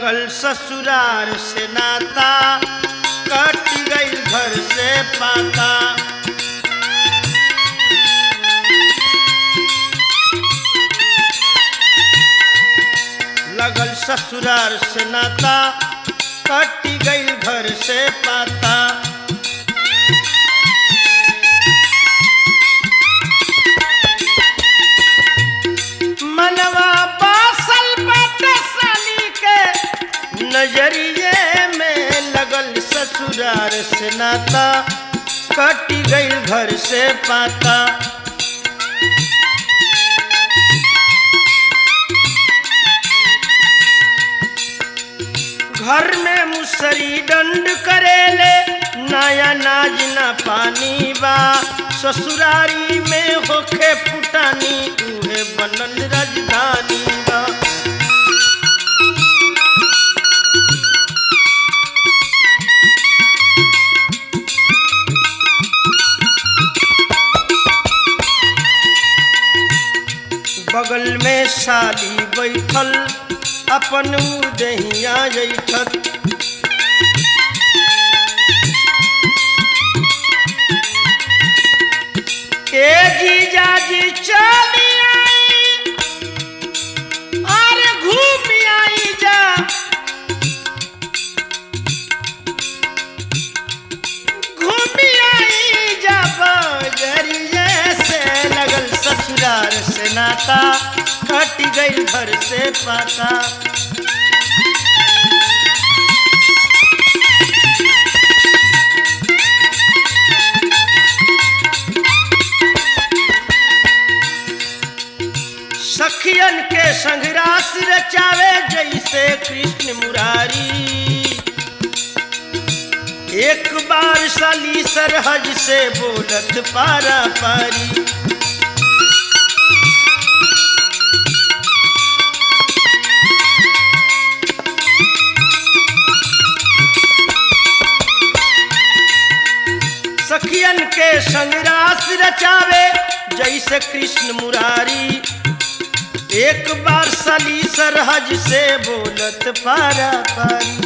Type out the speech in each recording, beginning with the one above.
लगल ससुरार से नाता कट गई घर से पाता लगल ससुरार से नाता कट गई घर से पाता मनवा बासल बाटे साली के नजरिए में लगल ससुरार से नाता कट गई घर से पाता घर में मुसरी दंड करेले नया नाज न पानी बा ससुरारी में होखे पुटानी उहे बनल राजधानी बा बगल में साली बैठल अपन दहिया जैठत ए जीजा जी चली आई अरे घूम आई जा घूम आई जा बजरिए से लगल ससुरार से नाता कट गई घर से पाता सखियन के संघरास रचावे जैसे कृष्ण मुरारी एक बार साली सरहज से बोलत पारा पारी सखियन के संगरास रचावे जैसे कृष्ण मुरारी एक बार सली सरहज से बोलत पारा पारी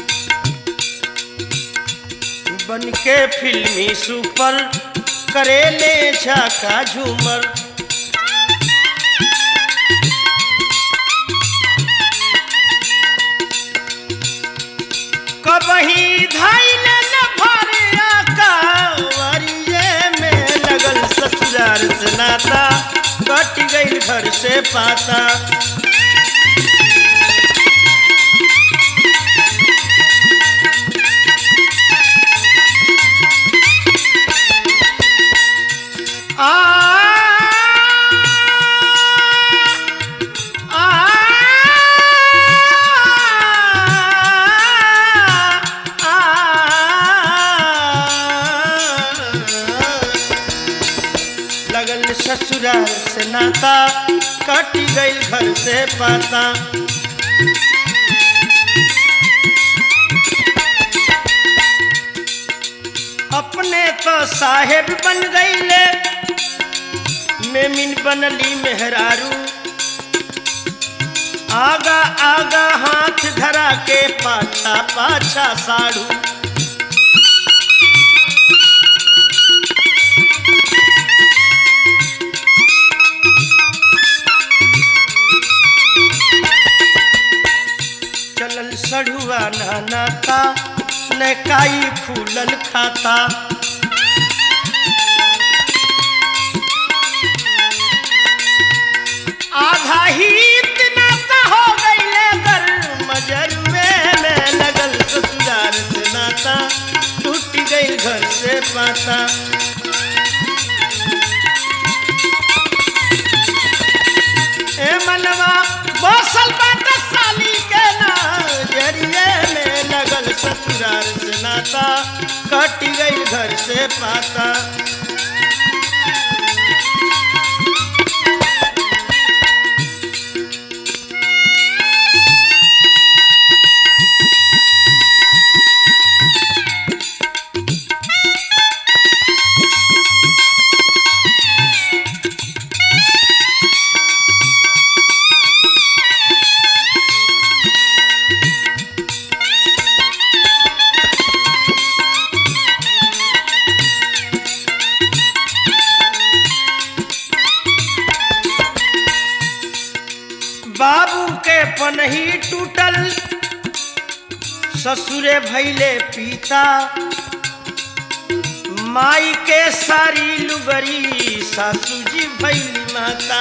बन के फिल्मी सुपर करेले झाका झूमर कबही धाइल न भरिया कावरिये में लगल ससुरार से नाता कट गई घर से पाता आ लगल ससुराल से नाता कट गई घर से पाता अपने तो साहेब बन गईले मेमिन बनली मेहरारू आगा आगा हाथ धरा के पाछा पाछा साड़ू चलल सढ़ुआ नाता न काई फूलल खाता आधा ही इतना सा हो गईले गर मजरुए में लगल ससुराल से नाता टूट गई घर से पाता ए मनवा बसल बात साली के नजरिए में लगल ससुराल से नाता कट गई घर से पाता बाबू के पनही टूटल ससुरे भैले पिता माई के सारी लुगरी सासू जी भैली माता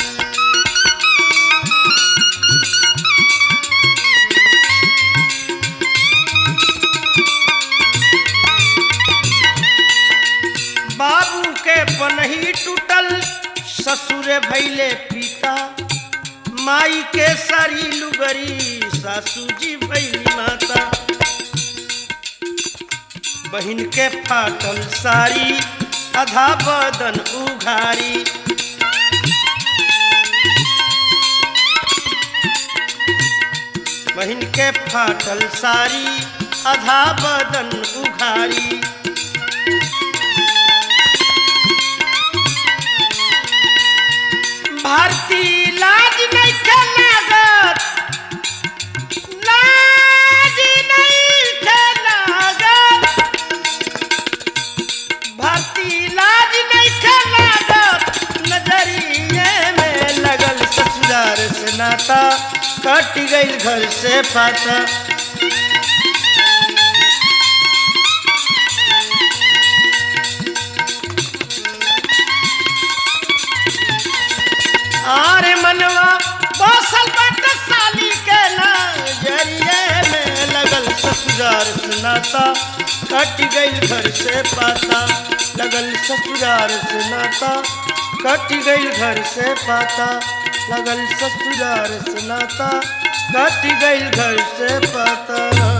बाबू के पनही टूटल ससुरे भैले पिता माई के सारी लुगरी सासू जी भैली माता बहिन के फाटल सारी आधा बदन उघारी बहिन के फाटल सारी आधा बदन उघारी भारती लाज नहीं के लागत लाज नहीं के लागत भारती लाज नहीं के लागत नजरिए में लगल ससुरार से नाता कट गई घर से पाता आरे मनवा बसल बट साली के नजरिए में लगल ससुरार सुनाता कट गई घर से पाता लगल ससुरार सुनाता कट गई घर से पाता लगल ससुरार सुनाता कट गई घर से पाता